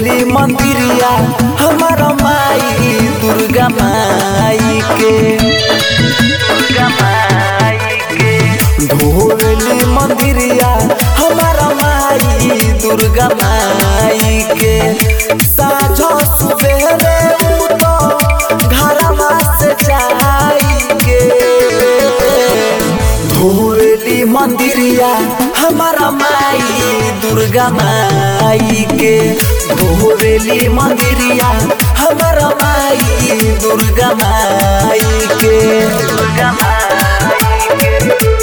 धोवेली मंदिरिया हमार माई दुर्गा माई के दुर्गा माई के धोवेली मंदिरिया हमार माई दुर्गा माई के साझो सुबेरे उतो घरवा से जाई के धोवेली मंदिरिया हमारा माई दुर्गा माई के धोवेली मंदिरिया हमारा माई दुर्गा माई के दुर्गा माई के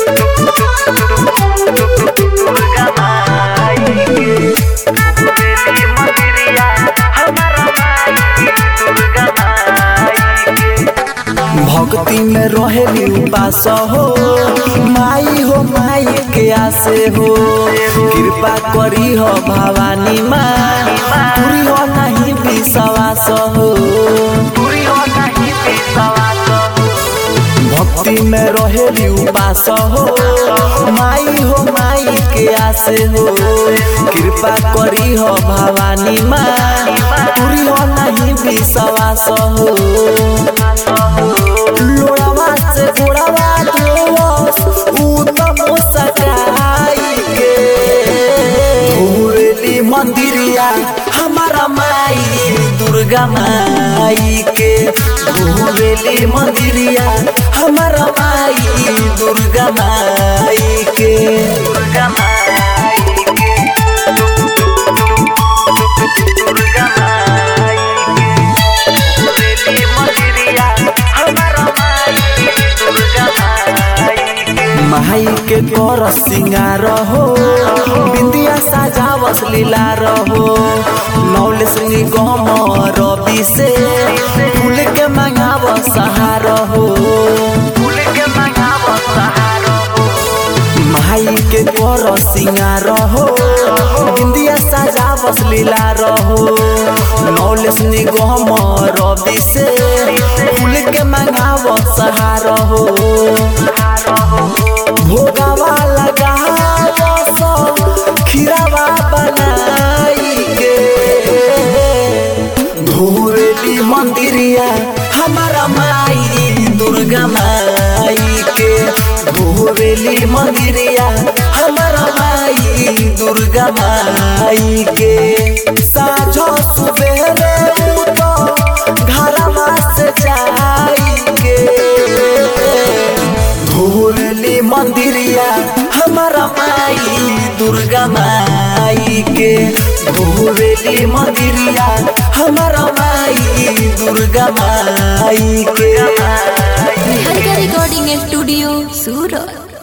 दुर्गा माई के धोवेली मंदिरिया हमारा माई दुर्गा माई के भक्ति में रहेली उपास हो माई हो माई के आसे हो कृपा करी हो भवानी माँ पूरी हो नहीं विश्वास हो पूरी हो नहीं विश्वास भक्ति में रहेली उपास हो माई हो माई के आसे हो कृपा करी हो भवानी माँ पूरी हो नहीं विश्वास हो लोड़वा से गोड़वा जोस उत्तम सकाई के धोरेली मंदिरिया हमारा माई दुर्गा माई के धोरेली मंदिरिया हमारा माई दुर्गा माई के दुर्गा माई के दुर्गा माई के धोरेली मंदिरिया हमारा माई दुर्गा माई के माई के कर सिंगार हो बिंदिया सजावस लीला रहो नौलेस निगम रवि से फूल के मंगाव सहार हो फूल के मंगाव सहार हो माई के कर सिंगार हो बिंदिया सजावस लीला रहो नौलेस निगम रवि से फूल के मंगाव सहार हो भोगावा लगावस खीरावा बनाई के धोरेली मंदिरिया हमारा माई दुर्गा माई के धोरेली मंदिरिया हमारा माई दुर्गा माई के साझो सुबेरे उतो घरवा से जाई के धोरली मंदिरिया हमारा माई दुर्गा माई के धोरली मंदिरिया हमारा माई दुर्गा माई के हर का रिकॉर्डिंग स्टूडियो सूरत